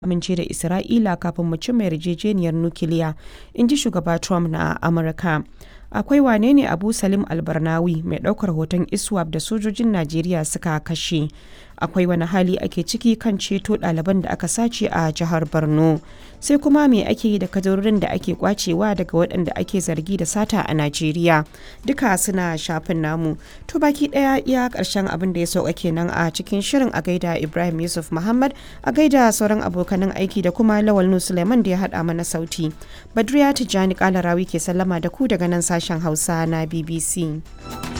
amince da Isra'ila kafin mu cimma yarjejeniyar nukiliya, in ji Shugaba Trump na Amurka. Akwai wane ne Abu Salim Albarnawi mai ɗaukar hoton ISWAP da sojojin Najeriya suka kashe. Akwai wani hali ake ciki kan ceto ɗaliban da aka sace a jihar Borno. Sai kuma me ake yi da kadarorin da ake kwacewa daga waɗanda ake zargi da sata a Najeriya. Duka suna shafin namu. To baki ɗaya iya ƙarshen abin da ya sauka kenan a cikin shirin a gaida Ibrahim Yusuf Muhammad a gaida sauran abokanan aiki da kuma Lawal Nu Suleiman da ya haɗa mana sauti. Badriya Tijjani Kalarawi ke sallama da ku daga nan sashen Hausa na BBC.